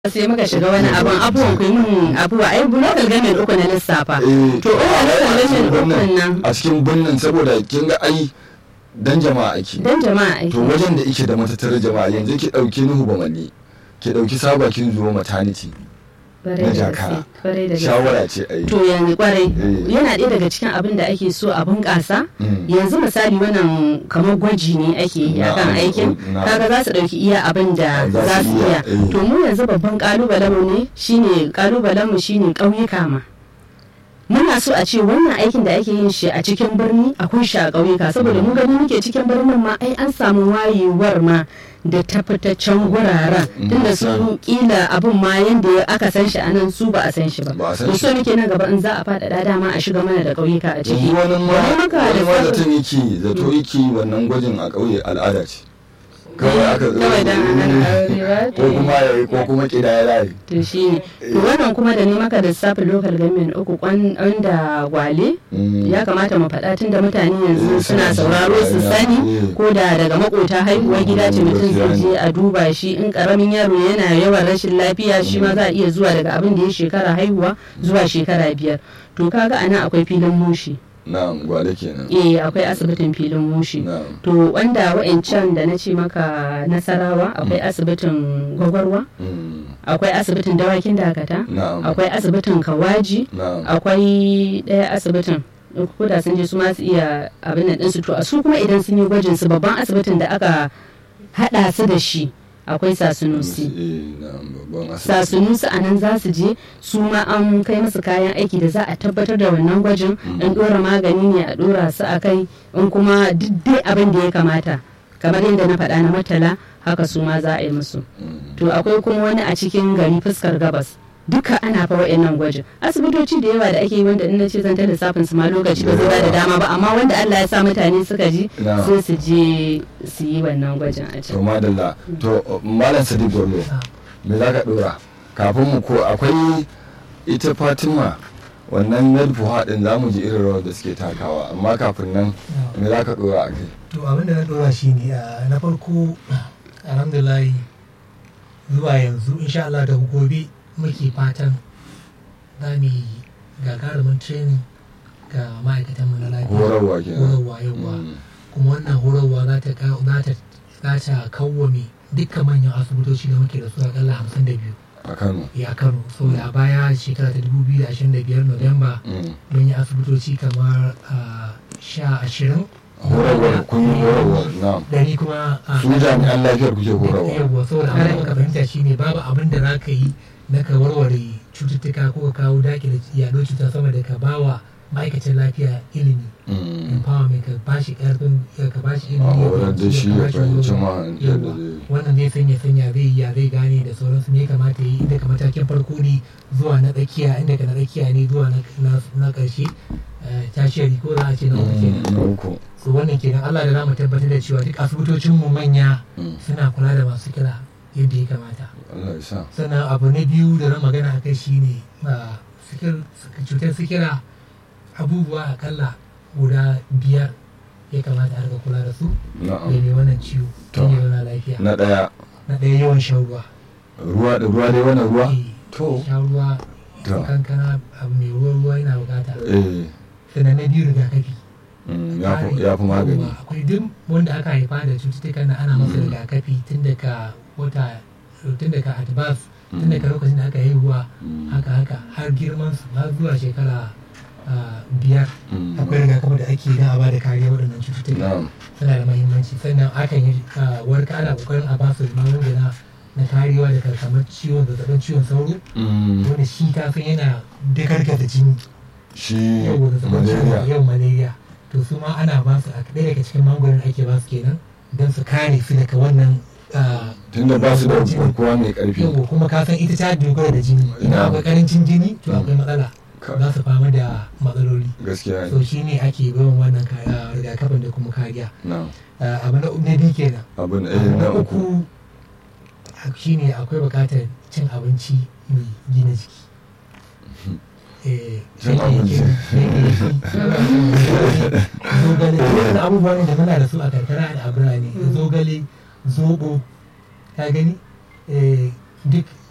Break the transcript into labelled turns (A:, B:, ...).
A: sai muka shiga wani abun abubuwan ku yi min abubuwa ai local government uku na lissafa to ina local government ukun nan
B: a cikin birnin saboda kin ga ai dan jama'a ake
A: dan jama'a ake
B: to wajen da yake da matattarar jama'a yanzu ki dauki nuhu bamalli ki dauki sabakin zuwa maternity na jakara shawara ce ai
A: to yanzu kwarai
B: Eh.
A: yana ɗaya daga cikin abin da ake so a bunƙasa
B: Mm.
A: yanzu misali wannan kamar gwaji ne ake yi akan
B: Na'am,
A: aikin
B: na'am.
A: kaga za su ɗauki iya abin da
B: Za
A: za
B: su
A: su
B: iya,
A: iya
B: eh.
A: to mu yanzu babban ƙalubalen mu ne shine ƙalubalen mu shine ƙauyuka ma muna so a ce wannan aikin da ake yin shi a cikin birni akwai shi a ƙauyuka saboda mu gani muke cikin birnin ma ai an samu wayewar ma da ta fita can guraren
B: Mm,
A: tunda su
B: misali.
A: kila abin ma yanda aka san shi a nan su ba a san shi ba
B: Ba a san
A: to
B: shi
A: so muke nan gaba in za a faɗaɗa dama a shiga mana da ƙauyuka a ciki
B: yanzu wani ma
A: Wani maka
B: wani
A: da
B: ma
A: sabon-
B: zaton yake zato yake wannan gwajin a ƙauye al'ada ce kawai aka
A: kawai dan a nan aure ba
B: ko kuma ya ko kuma kidaya layi
A: to shi ne to wannan kuma da ne maka da lissafin local government uku kwan da gwale
B: Mm.
A: ya kamata mu faɗa tun da mutane yanzu
B: Eh,
A: suna
B: suna
A: sauraro su
B: sauraro,
A: sani
B: eh.
A: ko da daga makota haihuwar gida ce mutum zai je a duba shi in karamin yaro yana yawan rashin lafiya shi ma za a iya zuwa daga abin da ya shekara haihuwa zuwa shekara biyar to kaga anan akwai filin mushi
B: na'am gwale kenan
A: eh akwai asibitin filin mushi
B: na'am
A: to wanda wa'ancan da na ce maka nasarawa akwai asibitin gwagwarwa
B: Mm.
A: akwai asibitin dawakin dakata
B: na'am
A: akwai asibitin kawaji
B: na'am
A: akwai ɗaya asibitin ko da sun je su ma su iya abin nan ɗinsu to a su kuma idan sun yi gwajin su babban asibitin da aka haɗa su da shi akwai sasunusi
B: Eh, na'am babban asibiti
A: sasunusi a nan za su je su ma an kai musu kayan aiki da za a tabbatar da wannan gwajin in ɗora magani ne a ɗora su a kai in kuma duk dai abin da ya kamata kamar yadda na faɗa na matala haka su ma za a yi musu
B: Mm.
A: to akwai kuma wani a cikin gari fuskar gabas duka ana fa wa'annan gwajin asibitoci da yawa da ake yi wanda in na ce zan ta lissafin su ma lokaci ba zai ba da dama ba amma wanda Allah ya sa mutane suka ji
B: Na.
A: sai su je su yi wannan gwajin a
B: to
A: can
B: madalla to malam sadiq gwarlo me za ka dora kafin mu ko akwai ita fatima wannan medfu haɗin za mu ji irin rawar da suke takawa amma kafin nan me za ka dora a kai
C: to abin da na dora shi ne a na farko alhamdulillah zuwa yanzu insha Allah da gobe muke fatan za mu yi gagarumin training ga ma'aikatanmu na lafiya
B: horarwa kenan
C: horarwa yawa
B: Mm.
C: kuma wannan horarwa za ta ka- za ta za ta kawwame dukkan manyan asibitoci da muke da su akalla hamsin da biyu
B: a kano
C: ya kano saboda a baya shekara ta 2025 Nuwamba
B: Mm.
C: mun yi asibitoci kamar ah, sha ashirin
B: horarwa kun yi horarwa na
C: dari kuma a
B: su jami'an lafiyar kuke horarwa
C: yawwa saboda abin da muka fahimta shine babu abin da za ka yi na ka warware cututtuka ko ka kawo daki da yaɗo cuta sama da ka bawa ma'aikacin lafiya ilimi
B: Mm.
C: empowerment ka bashi karfin ka bashi ilimi
B: a
C: ya
B: horar da
C: fahimci,
B: shi
C: ka
B: ya
C: bashi
B: fahimci
C: horo.
B: ma yadda
C: Yawwa.
B: zai
C: wannan zai sanya sanya zai yi ya zai gane da sauransu me ya kamata yi inda ka matakin farko ne zuwa na tsakiya inda ka na tsakiya ne zuwa na na- na ƙarshe eh, tashiyari ko za a ce na uku kenan
B: Mm, na uku
C: so wannan kenan Allah da za mu tabbatar da cewa duk asibitocin mu manya
B: Mm.
C: suna kula da masu kira yadda ya kamata
B: Allah ya sa
C: sannan abu na biyu da na magana a kai shine a sikir- cutar sikira abubuwa akalla guda biyar ya kamata a riga kula da su da
B: na'am
C: mai wannan ciwo
B: To.
C: don yana lafiya
B: na ɗaya
C: na ɗaya yawan shan ruwa
B: ruwa da ruwa dai wannan ruwa
C: Eh,
B: to
C: shan ruwa
B: To.
C: kankana abu mai ruwan ruwa yana bukata
B: eh
C: sannan na biyu rigakafi
B: mm, ya fi- ya fi magani
C: Yawwa, akwai duk wanda aka haifa da cututtukan na ana masa
B: Mm.
C: rigakafi tun daga wata tun daga advance tun
B: Mm.
C: daga lokacin da aka haihuwa
B: Mm.
C: haka haka har girman su har zuwa shekara ah, biyar
B: Mm.
C: akwai rigakafi da ake don a bada kariya waɗannan cututtuka
B: na'am
C: suna da mahimmanci sannan akan yi ah, warka ana kokarin a basu magunguna na kariya daga kamar ciwon zazzabin ciwon sauro
B: Mm.
C: wanda shi kafin yana dagargaza jini
B: shi
C: yau da zazzabin ciwon
B: malaria
C: yau malaria to su ma ana ba su a ɗaya daga cikin magungunan da ake ba su kenan don su kare su daga wannan ah,
B: tunda ba su da
C: jini.
B: garkuwa mai karfi
C: yau kuma ka san ita ta dogara da jini
B: Ina.
C: idan akwai karancin jini to
B: Mm.
C: akwai matsala
B: Ka-
C: za su fama da matsaloli
B: gaskiya
C: so
B: ne
C: shi ne ake bayan wannan ka- ah, rigakafin da kuma kariya
B: na'am
C: Ah, abu na na biyu kenan
B: abin eh
C: abu
B: na
C: na
B: uku
C: uku shi ne akwai buƙatar cin abinci mai gina jiki Eh,
B: Cin abinci.
C: zogale duk abubuwan ne da muna da su a karkara da a birane zogale zobo ka gani Eh, duk